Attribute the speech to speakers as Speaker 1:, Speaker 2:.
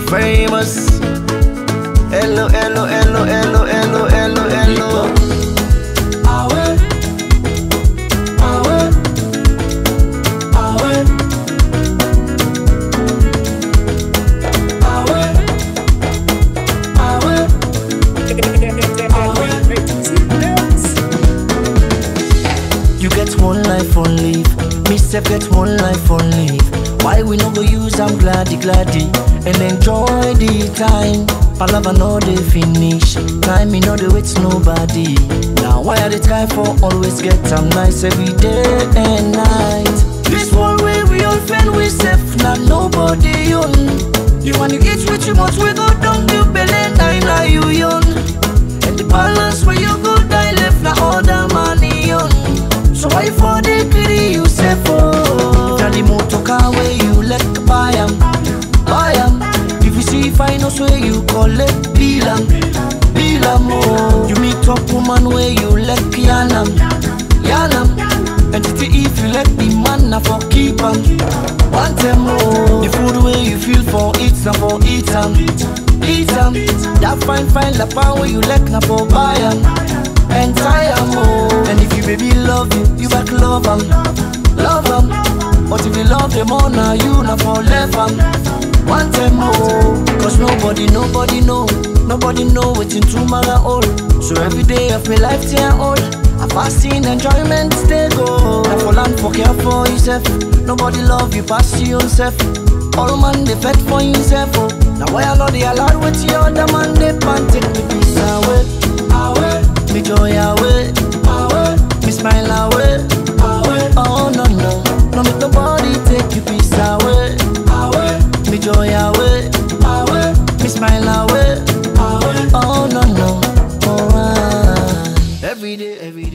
Speaker 1: famous. Hello, hello, hello, hello, hello, hello, hello.
Speaker 2: Awe, awe, awe, awe, awe.
Speaker 1: You get one life on leave. Me self get one life on leave. Why we no go use am gladdy gladdy and enjoy the time. Palava no dey finish. Time me no dey wait nobody. Now why I dey try for always get am nice every day and night. This one way we all fend we safe na nobody own. You want to eat with too much we go down you belly nine na you young. And the balance where you go die left na all the money on. So why for the greedy you say for? If na the motor car where you let buy am, buy am. If you see finance where you collect bill am, bill am oh. You meet up woman where you let yarn am, yarn am. And if you let the man na for keep am, want them oh. The food where you feel for eat na for eat am, eat am. That fine fine lapa where you let na for buy am, and tie am oh. And if you baby love you, you back love am, love am. But if you love them all now you na for left am, want them oh. Cause nobody, nobody know, nobody know wetin tomorrow hold. So every day of my life till I old. I fasting enjoyment stay go. Na for land for care for yourself. Nobody love you pass you yourself. All man they fed for himself. Oh. Now why I know they allowed with the other man they pan take me peace away,
Speaker 2: Awe,
Speaker 1: me joy away,
Speaker 2: awe,
Speaker 1: me smile away.
Speaker 2: awe,
Speaker 1: Oh no no, no make nobody take you peace away,
Speaker 2: awe,
Speaker 1: me joy away,
Speaker 2: awe,
Speaker 1: me smile away.
Speaker 2: awe.
Speaker 1: Oh no no, oh ah. Every day, every